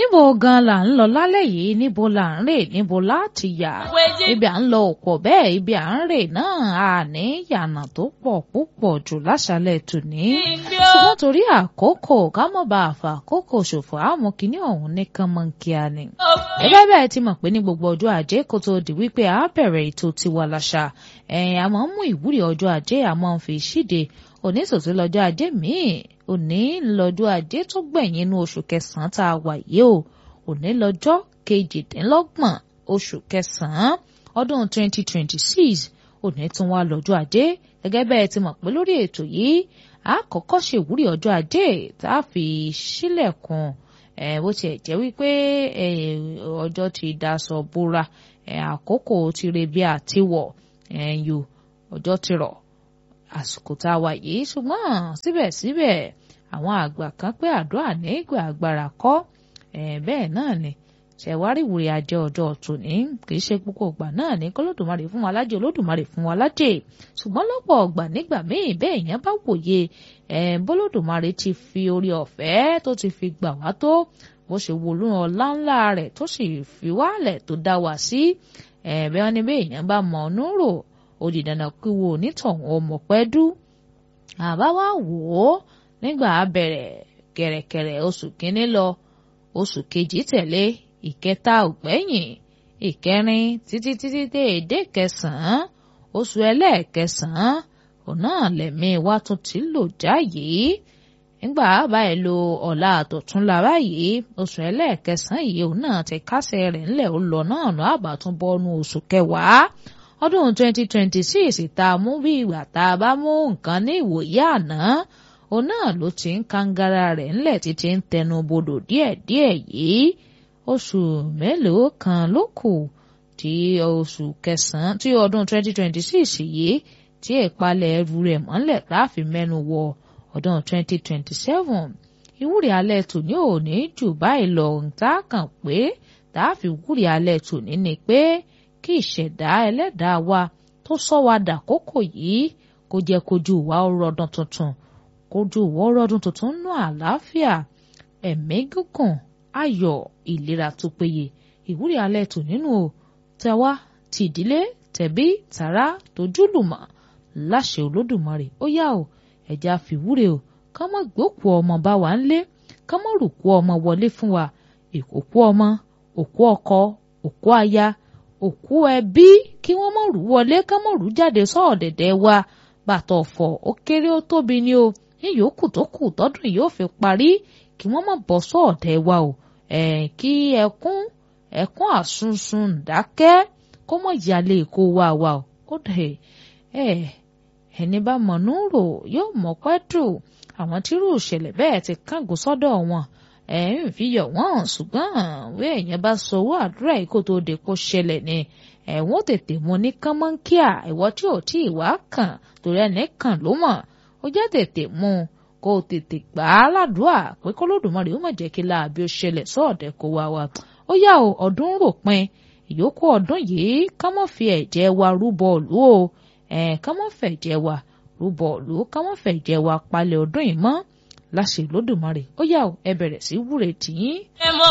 níbo gan là ń lọ lálẹ́ yìí níbo là ń rè níbo láti yà ibi à ń lọ òpọ̀ bẹ́ẹ̀ ibi à ń rè náà àní yànà tó pọ̀ púpọ̀ jù láṣálẹ̀ tòní ṣùgbọ́n torí àkókò ká mọ̀ bá àfà àkókò ṣòfò àmọ́ kínní ọ̀hún nìkan mọ̀ kíá ni. gẹ́gẹ́ bẹ́ẹ̀ ti mọ̀ pé ní gbogbo ọjọ́ ajé kó tó di wípé a bẹ̀rẹ̀ ètò tiwa láṣà ẹ̀yìn àmọ́ mú ìwúrí ọjọ́ ajé àmọ́ fi ṣíde òní tòtí lọ́jọ́ ajé míì òní lọ́jọ́ ajé tó gbẹ̀yìn inú oṣù kẹsàn-án tá a wà yìí o òní lọ́jọ́ kejìdínlọ́gbọ̀n oṣù kẹsàn-án ọdún 2026 òní tún wá lọ́jọ́ ajé gẹ́gẹ́ bẹ́ẹ̀ ti mọ̀ pé lórí ètò yìí a kọ́kọ́ ṣèwúrí ọjọ́ ajé tá a fi ṣílẹ̀kùn bó tiẹ̀ jẹ́ wípé ọjọ́ ti daṣọ bóra àkókò ti rebi àtiwọ̀ ẹ̀yìn ọjọ́ ti rọ̀ àsìkò tá a wà yìí ṣùgbọ́n síbẹ̀síbẹ̀ àwọn àgbà kan pé àdúrà ní ìgbà agbára kọ́ bẹ́ẹ̀ náà ni ṣẹ̀wárí ìwúrí ajé ọjọ́ tòní kì í ṣe púpọ̀ ọgbà náà ní kọ́lódùmarè fún wa lájẹ olódùmarè fún wa lájẹ ṣùgbọ́n lọ́pọ̀ ọgbà nígbà míì bẹ́ẹ̀ yẹn bá wòye bólódùmarè ti fi orí ọ̀fẹ́ tó ti fi gbà wá tó bó ṣe wọlú ọlá ńlá rẹ̀ tó sì fi wálẹ̀ tó dá wa sí bẹ́ẹ̀ wọ́n ní bẹ́ẹ̀ yẹn bá mọ̀ ọ́nú rò ó di dandan kí wo onítọ̀hún ọmọ pẹ́ dú àbá wa wò ó nígbà bẹ̀rẹ̀ kẹ̀rẹ̀kẹ̀rẹ̀ oṣù kínní lọ oṣù kejì tẹ̀lé ìkẹta ògbẹ́yìn ìkẹrin títí títí dé èdè kẹsàn-án oṣù ẹlẹ́ẹ̀kẹsàn-án òun náà lẹ̀mí wa tún ti lò jáyé nígbà báyìí lo ọ̀la àtọ̀túnla báyìí oṣù ẹlẹ́ẹ̀kẹsàn-án yìí òun náà ti kásẹ̀ rẹ̀ ńlẹ̀ ó lọ náà lọ́ àbátún bọ́nu oṣù kẹwàá ọdún 2026 tá a mú bí ìgbà tá a bá mú nǹkan ní ìwòye àná òun náà ló ti ń kangara rẹ̀ ńlẹ̀ títí ń tẹnu bodò díẹ̀díẹ̀ yìí oṣù mélòó kan ló kù tí oṣù kẹsàn-án tí ọdún 2026 yìí tí ìpalẹ̀ ẹrù rẹ̀ mọ́lẹ̀ láàfin mẹ́nu wọ ọdún 2027 ìwúrí alẹ́ tòní ò ní jù báyìí lọ tá a kàn pé tá a fi wúrí alẹ́ tòní ni pé kí ìṣẹ̀dá ẹlẹ́dàá wa tó sọ wa dàkókò yìí kó jẹ́ kojú wa rọdún tuntun kojú wa rọdún tuntun nú àlàáfíà ẹ̀mí gígùn ayọ̀ ìlera tó péye ìwúrí alẹ́ tò nínú o tẹwa ti ìdílé tẹ̀bí tàrá tójúlùmọ̀ láṣẹ olódùmarè ó yá o ẹ̀já fìwúre o ká mọ̀ gbókù ọmọ bá wa ń lé ká mọ̀ rùkú ọmọ wọlé fún wa òkú ọmọ òkú ọkọ òkú aya òkú ẹbí kí wọ́n mọ̀ rú wọlé ká mọ̀ rú jáde sọ́ọ̀dẹ̀dẹ̀ wa bàtọ̀ ọ̀fọ̀ ó kéré ó tóbi ni o ní yòókù tó kù tọ́dún yóò fi parí kí wọ́n mọ̀ bọ́ sọ́ọ̀dẹ̀ wa o ẹ̀ kí ẹkún ẹkún àsunsun dákẹ́ kó mọ̀ yálé kó wá wa o ó dẹ̀ ẹ̀ ẹni bá mọ̀nú rò yóò mọ̀ pẹ́ dùn àwọn tírú ìṣẹ̀lẹ̀ bẹ́ẹ̀ ti kángun sọ́dọ̀ wọn ẹ̀ ń fi yọ̀ wọ́n ṣùgbọ́n wí èèyàn bá sọ owó àdúrà yìí kó tó de kó ṣẹlẹ̀ ni ẹ̀wọ̀n tètè mú ní kánmọ́nkíà ìwọ tí ò tí ì wá kàn torí ẹni kàn ló mọ̀ ó jẹ́ tètè mú un kó o tètè gbà á ládùúà pé kólódùmarè ó má jẹ́ kí láàbí ó ṣẹlẹ̀ sọ́ọ̀dẹ̀ kó wá wa ó yá o ọdún rò pin ìyókù ọdún yìí ká mọ́ fi ẹ̀jẹ̀ wa rúbọ òlú o ẹ̀ ká mọ́ fẹ̀jẹ̀ wa rúbọ òlú ká mọ́ fẹ̀jẹ̀ wa palẹ̀ ọdún yìí mọ́ láṣẹ Olódùmarè ó yá o ẹ bẹ̀rẹ̀ sí wúre tì í.